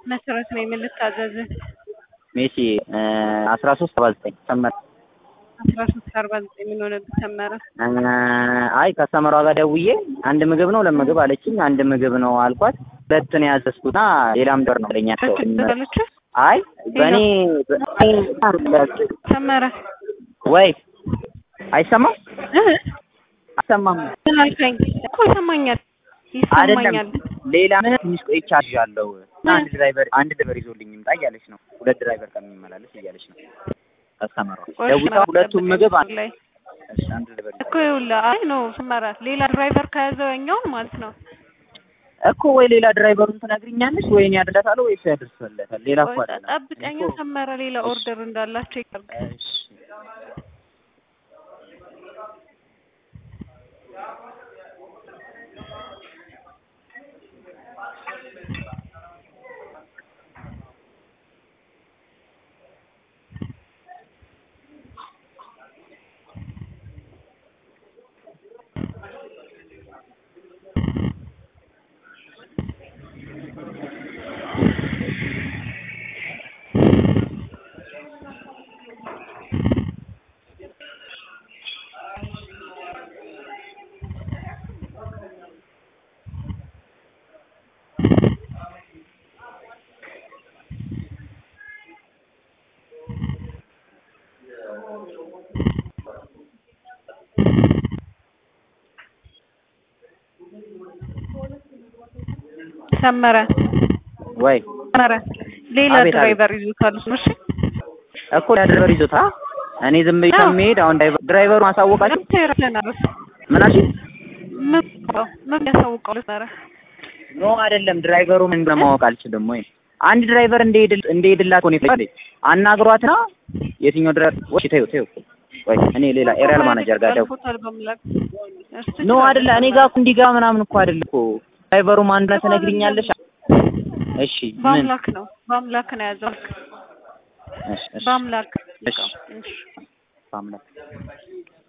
መሰረት ነኝ። ምን ልታዘዝ? ሜሲ አስራ ሶስት አርባ ዘጠኝ ሰመረ አስራ ሶስት አርባ ዘጠኝ ምን ሆነብህ ሰመረ? አይ ከሰመሯ ጋር ደውዬ አንድ ምግብ ነው ለምግብ አለችኝ። አንድ ምግብ ነው አልኳት። ሁለት ነው ያዘዝኩትና ሌላም ደር ነው ለኛ አለች አይ በእኔ ሰመረ ወይ አይሰማም እህ አይሰማም ምን አልከኝ እኮ ይሰማኛል አይደለም ይሰማኛል። ሌላ ምን ትንሽ ቆይቻ አለው አንድ ድራይቨር አንድ ድራይቨር ይዞልኝ ይምጣ እያለች ነው። ሁለት ድራይቨር ከሚመላለስ እያለች ነው። ከሰመሯ ቆይ ደውታ ሁለቱም ምግብ አንድ ላይ እሺ አንድ ድራይቨር እኮ ይኸውልህ፣ አይ ነው ሰመረ ሌላ ድራይቨር ከያዘው ያኛውን ማለት ነው። እኮ ወይ ሌላ ድራይቨሩን ትነግሪኛለሽ ወይ እኔ አድርሳታለሁ ወይ እሱ ያደርስለታል። ሌላ እኮ ቆይ አይደለም። ጠብቀኛ ሰመረ ሌላ ኦርደር እንዳላቸው ይቀርብ እሺ ሰመረ ወይ ሰመረ ሌላ አቤት፣ አቤት። ድራይቨር ይዞታል እሱ እሺ እኮ ሌላ ድራይቨር ይዞታ እኔ ዝም ብዬ አዎ። ከመሄድ አሁን ድራይቨር ድራይቨሩ ማሳወቃችሁ ለምን ተረተናል ምን አልሽኝ? ምን ምን ያሳውቀው ሰመረ ኖ አይደለም ድራይቨሩ ምን እንደሆነ ማወቅ አልችልም ወይ አንድ ድራይቨር እንደሄድል እንደሄድላት እኮ ነው የፈለገኝ። አናግሯትና የትኛው ድራይቨር ወይ ተይው ተይው ወይ እኔ ሌላ ኤሪያል ማናጀር ጋር ደው ፎቶል በምላክ ኖ አይደለ እኔ ጋር እኮ እንዲህ ጋር ምናምን እኮ አይደለም እኮ ድራይቨሩ ማን እንደሆነ ትነግሪኛለሽ? እሺ ምን በአምላክ ነው በአምላክ ነው ያዘው እሺ እሺ በአምላክ እሺ እሺ በአምላክ